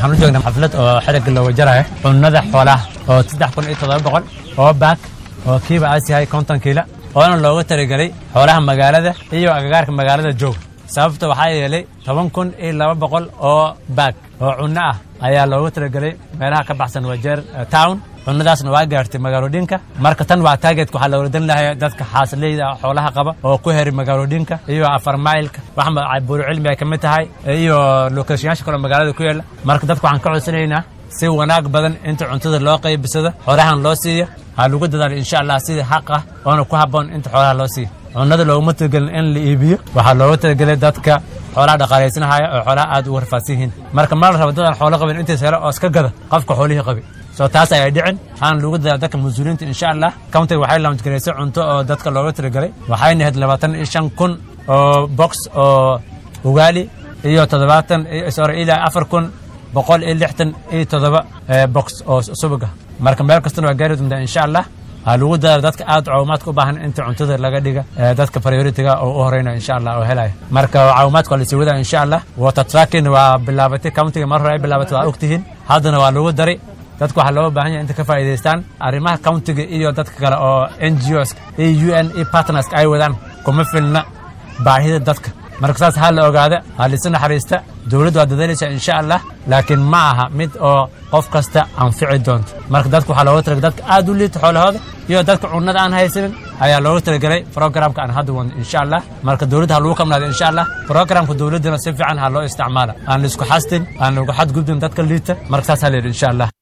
waxaan u joognaa xaflad oo xerigga looga jarayo cunnada xoolaha oo saddex kun iyo toddoba boqol oo baak oo kiiba aas yahay konton kiila oona looga talagelay xoolaha magaalada iyo agagaarka magaalada joog sababta waxaa yeelay toban kun iyo laba boqol oo baag oo cunno ah ayaa looga talagelay meelaha ka baxsan wajeer town cunnadaasna waa gaartay magaalodhinka marka tan waa taageedka waxaa loola dan lahay dadka xaasleyda xoolaha qaba oo ku heri magaalodhinka iyo afar mailka wax buuru cilmi ay ka mid tahay iyo lokeeshayaasha kaloo magaalada ku yaala marka dadka waxaan ka codsanaynaa si wanaag badan inta cuntada loo qaybisado xoolahan loo siiyo ha lagu dadaalo insha allah sida xaq ah oona ku habboon inta xoolaha loo siiyo cunnada looguma talagelin in la iibiyo waxaa looga talagelay dadka xoolaha dhaqaalaysanahaya oo xoolaha aad ugu rafaadsan yihiin marka ma la rabo dadaan xoolo qabin intiis helo oo iska gada qofka xoolihii qabi soo taas ayay dhicin waxaana lagu dadaala dadka mas-uuliyiinta insha allah countiga waxay laamjgaraysay cunto oo dadka looga talagelay waxayna ahayd labaatan iyo shan kun oo box oo ugaali iyo toddobaatan sorry ilaa afar kun boqol iyo lixtan iyo toddoba box oo subaga marka meel kastana waa gaari doontaa insha allah waxaa lagu dadaala dadka aad caawimaadka u baahan inta cuntada laga dhiga dadka prioritiga oo u horeyna insha allah oo helaya marka caawimaadka waa lasii wadaa insha allah water tracking waa bilaabatay countiga mar hore ay bilaabatay waa ogtihiin haddana waa lagu daray dadku waxaa looga baahan yahay inta ka faa'iidaystaan arrimaha countiga iyo dadka kale oo n g os iyo u n e partnerska ay wadaan kuma filna baahida dadka marka saas ha la ogaada ha lisu naxariista dowladdu waa dadaalaysaa insha allah laakiin ma aha mid oo qof kasta anfici doonto marka dadka waxaa looga talagalay dadka aad u liita xoolahooda iyo dadka cunnada aan haysanin ayaa looga talagelay programka aan hadda wadno insha allah marka dowladda ha lagu kamnaado insha allah programka dowladdana si fiican ha loo isticmaala aan la isku xastin aan lagu xadgudbin dadka liita marka saas ha la yidhi insha allah